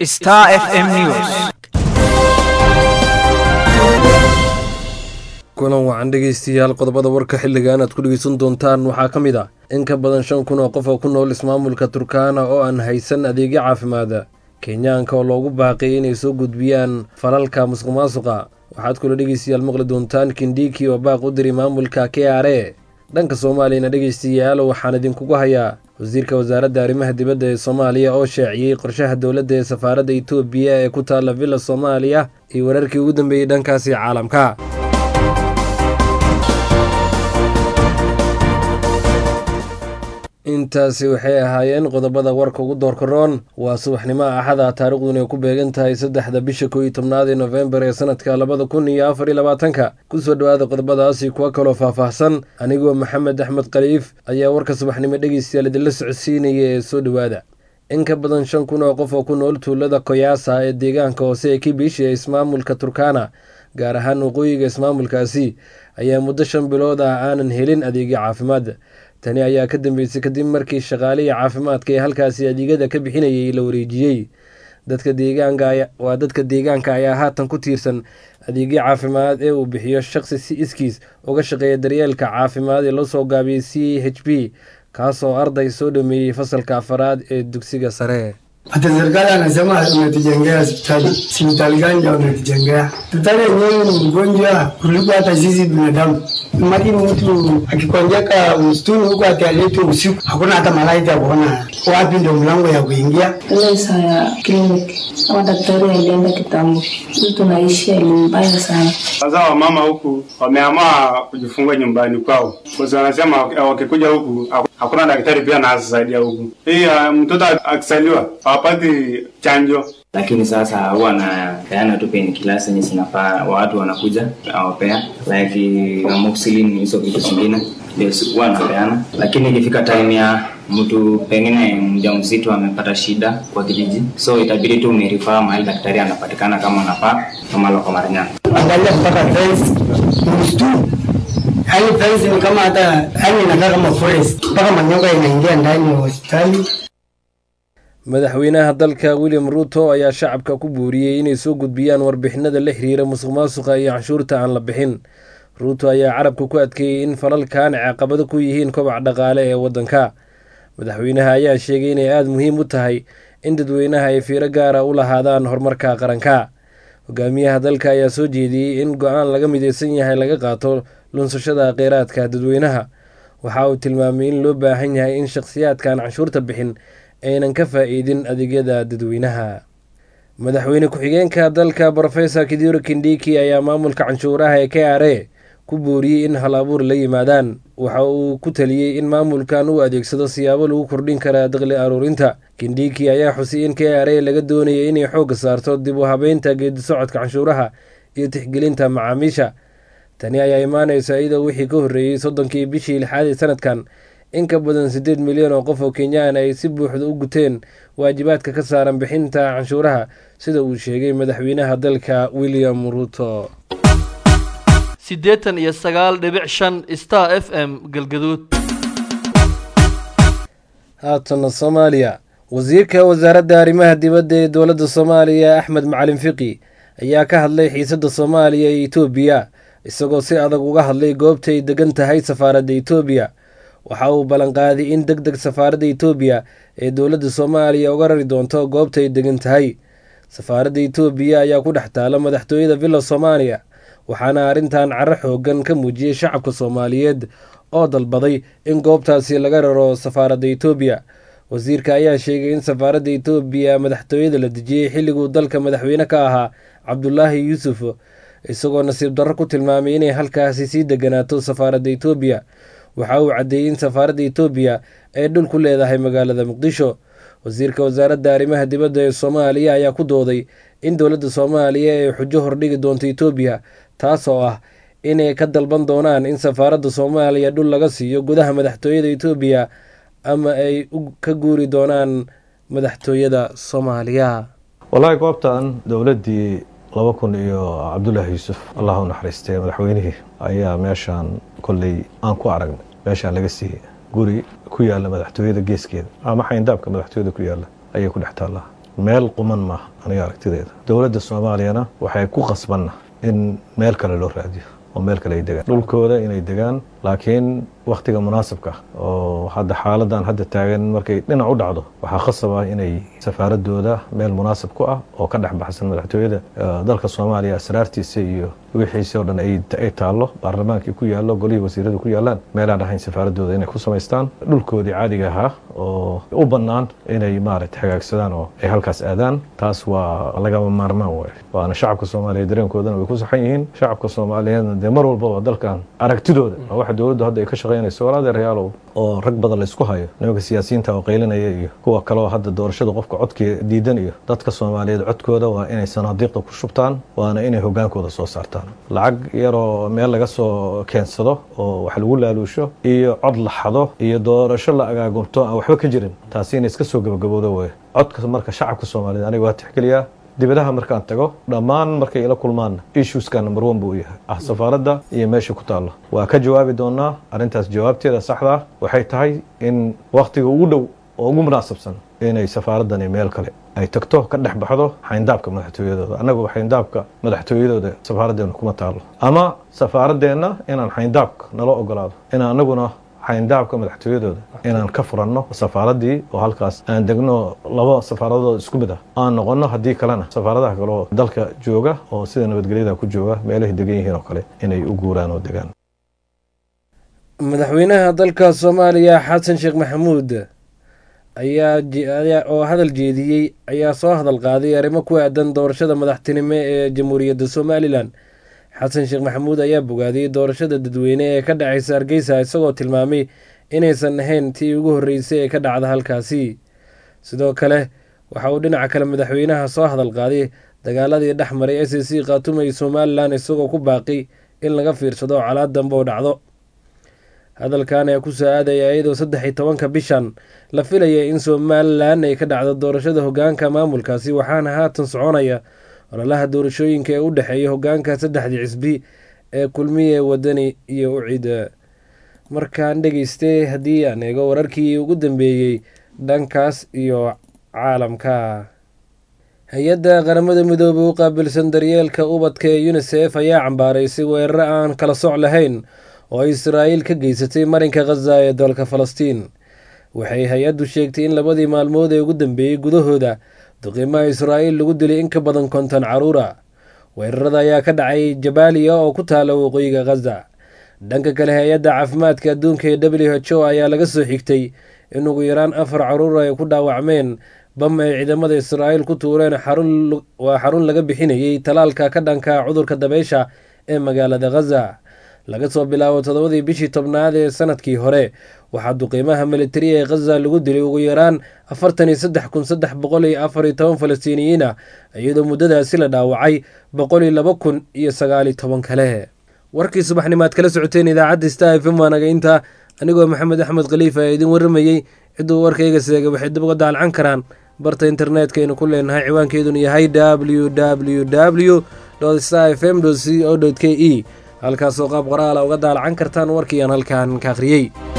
Star FM News. kulan wacan dhegaystayaal qodobada warka xilligan aad ku dhegeysan doontaan waxaa ka mid ah in ka badan shan kun oo qof oo ku nool ismaamulka turkaana oo aan haysan adeegyo caafimaada kenyaanka oo loogu baaqay inay soo gudbiyaan falalka musuq maasuqa waxaad kula dhegeystayaal maqli doontaan kindhiki oo baaq u diray maamulka k r e dhanka soomaaliyana dhegaystayaal waxaan idinkugu hayaa wasiirka wasaaradda arrimaha dibadda ee soomaaliya oo shaaciyey qorshaha dowladda ee safaaradda itoobiya ee ku taalla villa soomaaliya iyo wararkii ugu dambeeyey dhankaasi caalamka intaasi waxay ahaayeen qodobada warka ugu doorkaroon waa subaxnimo axada taariikhduna ay ku beegan tahay saddexda bisha koo iyo tobnaad ee nofembar ee sanadka labada kun iyo afar iyo labaatanka kusoo dhowaada qodobadaasi kuwa kaloo faahfaahsan anigoo maxamed axmed khaliif ayaa warka subaxnimo dhegeystayaal idinla socodsiinaya ee soo dhowaada in ka badan shan kun oo qof oo ku nool tuulada koyaasa ee deegaanka hoose ee kibishi ee ismaamulka turkana gaar ahaan waqooyiga ismaamulkaasi ayaa muddo shan bilood ah aanan helin adeegyo caafimaad tani ayaa ka dambeysay kadib markii shaqaalihii caafimaadka ee halkaasi adeegyada ka bixinayay la wareejiyey dadka deegaanka waa dadka deegaanka ayaa haatan ku tiirsan adeegyo caafimaad ee uu bixiyo shaqsi si iskiis uga shaqeeya daryeelka caafimaad ee loo soo gaabiyey c h b kaasoo arday soo dhameeyey fasalka afaraad ee dugsiga sare Hata serikali anasema unatujengea hospitali. Hospitali gani ndio unatujengea? Hospitali yenyewe ni mgonjwa kuliko hata sisi binadamu. Imagine mtu akikonjeka msituni huko atialetwe usiku, hakuna hata malaika ya kuona wapi ndio mlango ya kuingia. ile saa ya kliniki kama daktari alienda kitambo, sisi tunaishi elimu mbaya sana. Sasa wamama huku wameamua kujifungua nyumbani kwao, kwa sababu wanasema wakikuja huku hakuna daktari pia anasaidia huku. Hii uh, mtoto akisaliwa hawapati chanjo lakini sasa huwa anapeana tu painkillers zenye zinafaa watu wanakuja awapea like amoxicillin hizo vitu zingine ndio huwa anapeana, lakini ikifika time ya mtu pengine mjamzito amepata shida kwa kijiji, so itabidi tu umerifaa mahali daktari anapatikana kama anafaa kama loko Maranyana. Angalia mpaka fence msituni. Yaani fence ni kama hata yaani inakaa kama forest. Mpaka manyoka inaingia ndani ya hospitali. madaxweynaha dalka william ruuto ayaa shacabka ku buuriyey inay soo gudbiyaan warbixinada la xiriira musuq maasuqa iyo canshuurta aan la bixin ruuto ayaa carabka ku adkeeyey in falalkan caqabado ku yihiin kobac dhaqaale ee waddanka madaxweynaha ayaa sheegay inay aada muhiim u tahay in dadweynaha ay fiiro gaara u lahaadaan horumarka qaranka hogaamiyaha dalka ayaa soo jeediyey in go-aan laga mideysan yahay laga qaato lunsashada kheyraadka dadweynaha waxa uu tilmaamay in loo baahan yahay in shakhsiyaadkan canshuurta bixin aynan ka faa-iidin adeegyada dadweynaha madaxweyne ku-xigeenka dalka rofesor kiduro kindhiki ayaa maamulka canshuuraha ee k r a ku booriyey in hal abuur la yimaadaan waxa uu ku taliyey in maamulkan uu adeegsado siyaabo lagu kordhin kara daqli aruurinta kindhiki ayaa xusay in k r a laga doonaya inay xoogga saarto dib u habeynta geedi socodka canshuuraha iyo tixgelinta macaamiisha tani ayaa imaaneysa iyadoo wixii ka horreeyey soddonkii bishii lixaad ee sanadkan in ka badan siddeed milyan oo qof oo kenyaan ay si buuxda u guteen waajibaadka ka saaran bixinta canshuuraha sida uu sheegay madaxweynaha dalka william ruuto siddeetan iyo sagaal dhibic shan star f m galgaduud haatana soomaaliya wasiirka wasaaradda arrimaha dibadda ee dowladda soomaaliya axmed macalin fiqi ayaa ka hadlay xiisadda soomaaliya iyo etoobiya isagoo si adag uga hadlay goobtay degan tahay safaaradda etoobiya waxa uu ballanqaaday in deg deg safaaradda etoobiya ee dowladda soomaaliya uga rari doonto goobtay degan tahay safaaradda etoobiya ayaa ku dhex taala madaxtooyada villa soomaaliya waxaana arrintan caro xoogan ka muujiyey shacabka soomaaliyeed oo dalbaday in goobtaasi laga raro safaaradda etoobiya wasiirka ayaa sheegay in safaaradda etoobiya madaxtooyada la dejiyey xilliguu dalka madaxweyne ka ahaa cabdulaahi yuusuf isagoo nasiib darro ku tilmaamay inay halkaasi sii deganaato safaaradda etoobiya waxa uu caddeeyey in safaaradda etoobiya ay dhul ku leedahay magaalada muqdisho wasiirka wasaaradda arrimaha dibadda ee soomaaliya ayaa ku dooday in dowladda soomaaliya ay xujo hordhigi doonto etoobiya taas oo ah inay ka dalban doonaan in safaaradda soomaaliya dhul laga siiyo gudaha madaxtooyada etoobiya ama ay ka guuri doonaan madaxtooyada soomaaliya wallaahi goobtan dowladdii laba kun iyo cabdullaahi yuusuf allah u naxariistay madaxweynihii ayaa meeshaan kolley aan ku aragnay meeshaan laga siiyey guri ku yaalla madaxtooyada geeskeeda ama xayndaabka madaxtooyada ku yaalla ayay ku dhex taallaa meel quman maaha aniga aragtideeda dowladda soomaaliyana waxay ku qasbanna in meel kale loo raadiyo oo meel kale ay degaan dhulkooda inay degaan laakiin wakhtiga munaasabka ah oo hadda xaaladan hadda taagan markay dhinac u dhacdo waxaa khasab ah inay safaaradooda meel munaasab ku ah oo ka dhex baxsan madaxtooyada dalka soomaaliya asraartiisa iyo wixiisi oo dhan ay taallo baarlamaankii ku yaallo golihii wasiiradu ku yaallaan meelaan ahayn safaaradooda inay ku samaystaan dhulkoodii caadiga ahaa oo u bannaan inay maaragta hagaagsadaan oo ay halkaas aadaan taas waa lagama maarmaan waaye waana shacabka soomaaliya dareenkoodana way ku saxan yihiin shacabka soomaaliyeedna dee mar walbaba dalkan aragtidooda waa waxa dowladdu hadda ay ka shaqaynayso walaadeerayaalow oo rag badan laysku hayo nimanka siyaasiyiinta oo qaylinaya iyo kuwa kaleoo hadda doorashada qofka codkii diidan iyo dadka soomaaliyeed codkooda waa inay sanaadiiqda ku shubtaan waana inay hogaankooda soo saartaan lacag yaroo meel laga soo keensado oo wax lagu laaluusho iyo cod la xado iyo doorasho la agaagumto aan waxba ka jirin taasi inay iska soo gabagaboodo wey codka marka shacabka soomaaliyeed aniga waa tixgeliyaa dibadaha markaan tago dhammaan markay ila kulmaanna issueska number one buu u yahay ah safaaradda iyo meesha ku taallo waa ka jawaabi doonaa arrintaas jawaabteeda saxdaa waxay tahay in wakhtiga ugu dhow oo ugu munaasabsan inay safaaraddani meel kale ay tagto ka dhex baxdo xayndaabka madaxtooyadooda annagu xayndaabka madaxtooyadooda safaaraddeena kuma taallo ama safaaraddeenna inaan xayndaabka nala ogolaado inaan annaguna xayndaabka madaxtooyadooda inaan ka furanno safaaraddii oo halkaas aan degno laba safaaradood isku mid ah aan noqonno haddii kalena safaaradaha kale oo dalka jooga oo sida nabadgelyada ku jooga meelahay degan yihiin oo kale inay u guuraan oo degaan madaxweynaha dalka soomaaliya xasan sheekh maxamuud ayaa oo hadal jeediyey ayaa soo hadal qaaday arrimo ku aadan doorashada madaxtinimo ee jamhuuriyadda somalilan xasan sheekh maxamuud ayaa bogaadiyey doorashada dadweyne ee ka dhacaysa hargeysa isagoo tilmaamay inaysan ahayn tii ugu horreysay ee ka dhacda halkaasi sidoo kale waxa uu dhinaca kale madaxweynaha soo hadal qaaday dagaaladii dhex maray s c khaatumo iyo somalilan isagoo ku baaqi in laga fiirsado calaad dambe oo dhacdo hadalkan ayaa kusoo aadaya iyadoo saddex iyo tobanka bishan la filaya in somalilan ay ka dhacdo doorashada hogaanka maamulkaasi waxaana haatan soconaya ololaha doorashooyinka ee u dhexeeya hogaanka saddexdii cisbi ee kulmiye wadani iyo ucid markaan dhegeystay haddii aan eego wararkii ugu dambeeyey dhankaas iyo caalamka hay-adda qaramada midoobay u qaabilsan daryeelka ubadka ee unisef ayaa cambaaraysay weeraro aan kala soc lahayn oo ay israa'iil ka geysatay marinka khaza ee dalka falastiin waxay hay-addu sheegtay in labadii maalmood ee ugu dambeeyey gudahooda duqiimaha israa'iil lagu dilay in ka badan konton caruura weerarada ayaa ka dhacay jabaaliya oo ku taala waqooyiga khaza dhanka kale hay-adda caafimaadka adduunka ee w h o ayaa laga soo xigtay in ugu yaraan afar caruur ay ku dhaawacmeen bam ay ciidamada israa'iil ku tuureen waa xarun laga bixinayey talaalka ka dhanka cudurka dabeysha ee magaalada khaza laga soo bilaabo toddobadii bishii tobnaad ee sanadkii hore waxaa duqiimaha militariya ee khaza lagu dilay ugu yaraan afartan iyo saddex kun saddex boqol iyo afar iyo toban falastiiniyiin ah iyadoo muddadaasi la dhaawacay boqol iyo laba kun iyo sagaal iyo toban kale warkii subaxnimaad kala socoteen idaacadda star f m waa naga intaa anigoo maxamed axmed khaliifa ee idin warramayey cidduu warkayga seegay waxay dib uga daalcan karaan barta internetka aynu ku leenahay ciwaankeeduna yahay w w w star f m c o k e halkaasoo qaab qoraala uga daalacan kartaan warkiiaan halkaan ka akhriyey